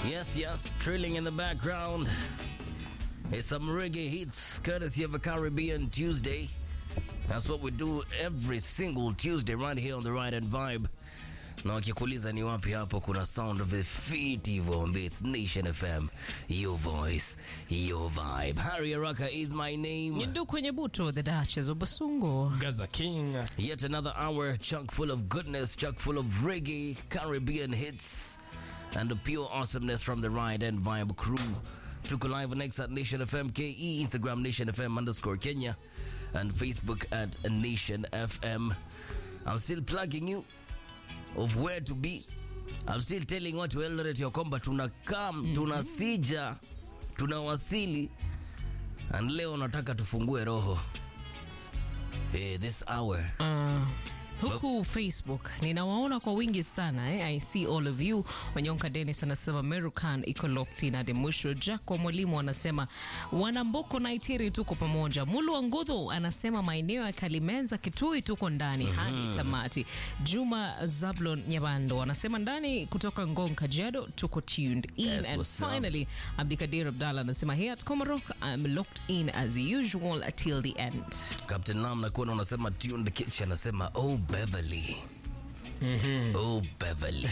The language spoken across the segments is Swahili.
Yes, yes, trilling in the background. It's some reggae hits courtesy of a Caribbean Tuesday. That's what we do every single Tuesday right here on the Right and Vibe. Na wakikuuliza ni wapi hapo kuna sound of the feet hivyo ambie it's Nation FM, your voice, your vibe. Harry Araka is my name. Nyindu kwenye buto the Duchess of Basungo. Gaza King. Yet another hour chock full of goodness, chock full of reggae, Caribbean hits, and the pure awesomeness from the Ride and Vibe crew. Tuko live on X at Nation FM KE, Instagram Nation FM underscore Kenya, and Facebook at Nation FM. I'm still plugging you of where to be. I'm still telling watu wa Eldoret ya kwamba tuna come, tunasija, tunawasili, and leo nataka tufungue roho. Eh, this hour Uh, huku Facebook ninawaona kwa wingi sana eh? I see all of you. Wanyonka Dennis anasema Merukan iko locked in hadi mwisho. Jack wa mwalimu anasema wanamboko na Itiri tuko pamoja. Mulu wa Ngudhu anasema maeneo ya Kalimenza Kitui tuko ndani hadi tamati. Juma Zablon Nyabando anasema ndani kutoka Ngong Kajiado tuko tuned in Yes, and what's up? finally Abdikadir Abdallah anasema here at Komarok I'm locked in as usual till the end. Captain Lam nakuona unasema tuned kitchen anasema oh Beverly. Oh Beverly.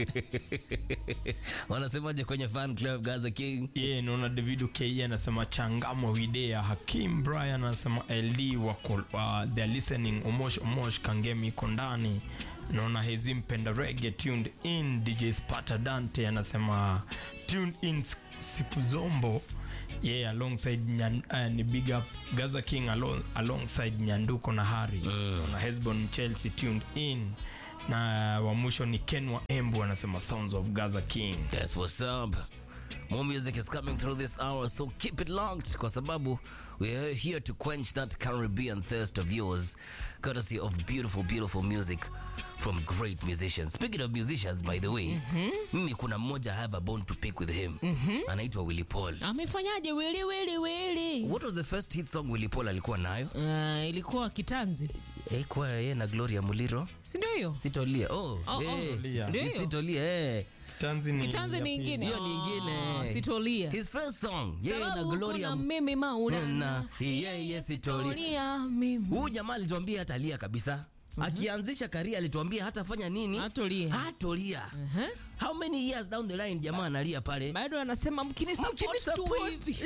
Wanasemaje kwenye fan club Gaza King? Ye, naona David K anasema changamo widea. Hakim Brian anasema LD wako uh, they're listening. Omosh Omosh Kangemi iko ndani. Naona Hezi mpenda reggae tuned in. DJ Spata Dante anasema tuned in siku zombo yeah, alongside Nyan, uh, ni big up Gaza King alo, alongside Nyanduko na Hari mm. na Hesbon Chelsea tuned in na wa mwisho ni Ken wa Embu anasema Sounds of Gaza King That's what's up. More music is coming through this hour, so keep it locked kwa sababu we are here to quench that Caribbean thirst of yours, courtesy of beautiful, beautiful music from great musicians. Speaking of musicians, by the way, mimi kuna mmoja I have a bone to pick with him. Anaitwa Willy Paul. Amefanyaje wili wili wili? What was the first hit song Willy Paul alikuwa nayo? Uh, ilikuwa kitanzi Eh, kwa yeye na Gloria Muliro. si ndio hiyo Sitolia. Oh, Oh, eh. oh. Ndio Ni hiyo? Sitolia, eh. Tanzi ni kitanzi ya ni pili. ingine Hiyo ni ingine. Oh, sitolia His first song, yeye na Sababu Gloria kuna mimi maulana na yeye sitolia. Sitolia mimi Huyu jamaa alituambia hata lia kabisa. Akianzisha karia alituambia hatafanya nini? Hatolia. Hatolia. Uh-huh. How many years down the line jamaa analia pale? bado anasema mkini Mkini support tu support. hivi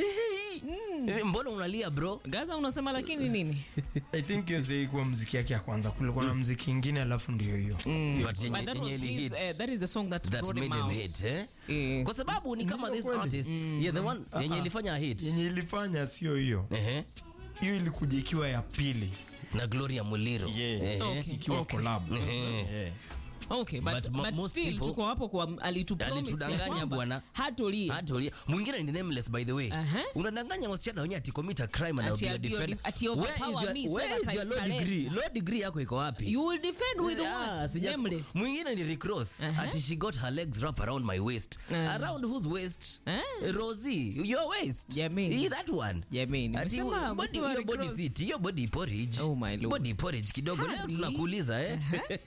Eh, Mbona unalia bro? Gaza unasema lakini nini I think hiyo sio ilikuwa mziki yake ya kwanza kulikuwa na mziki ingine alafu ndio hiyo But yenye- But that yenye was ili his, hit. eh, that is the song that, That brought him made him out. hit, eh? Eh. Kwa sababu ni kama Ndio this kweli. artist, yeah, the one yenye ilifanya hit. yenye ilifanya sio hiyo Ehe. hiyo ilikuja ikiwa ya pili Na Gloria Muliro. Yeah. Ehe. Okay. ikiwa collab Yeah. Okay, but, But mo- but most still people- tuko hapo kwa alitupromise Alitudanganya ya kwamba bwana. hatolia Hatolia. Mwingine ni nameless by the way. Aha. Unadanganya wasichana wenyewe ati commit a crime and Ati I'll be a ati- defender. ati Where is overpower your- me so where that is I your law surrender. degree? Law degree yako iko wapi? you will defend with Ah, what sija- nameless mwingine ni recross Aha. ati she got her legs wrapped around my waist Ah. around whose waist Ah. rosie your waist Jameni. Hii that one Jameni, ati umesema- body umesema hiyo body recross. seat hiyo body porridge Oh my lord. body porridge kidogo leo Hadi. tunakuuliza eh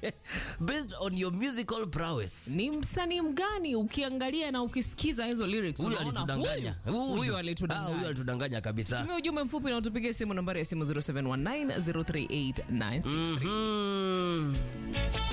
based on your musical prowess ni msanii mgani ukiangalia na ukisikiza hizo lyrics huyu unaona alitudanganya huyu- huyu Ah, huyu alitudanganya alitudanganya kabisa tumia ujumbe mfupi na utupigie simu nambari ya simu 0719 038 963 Mhm.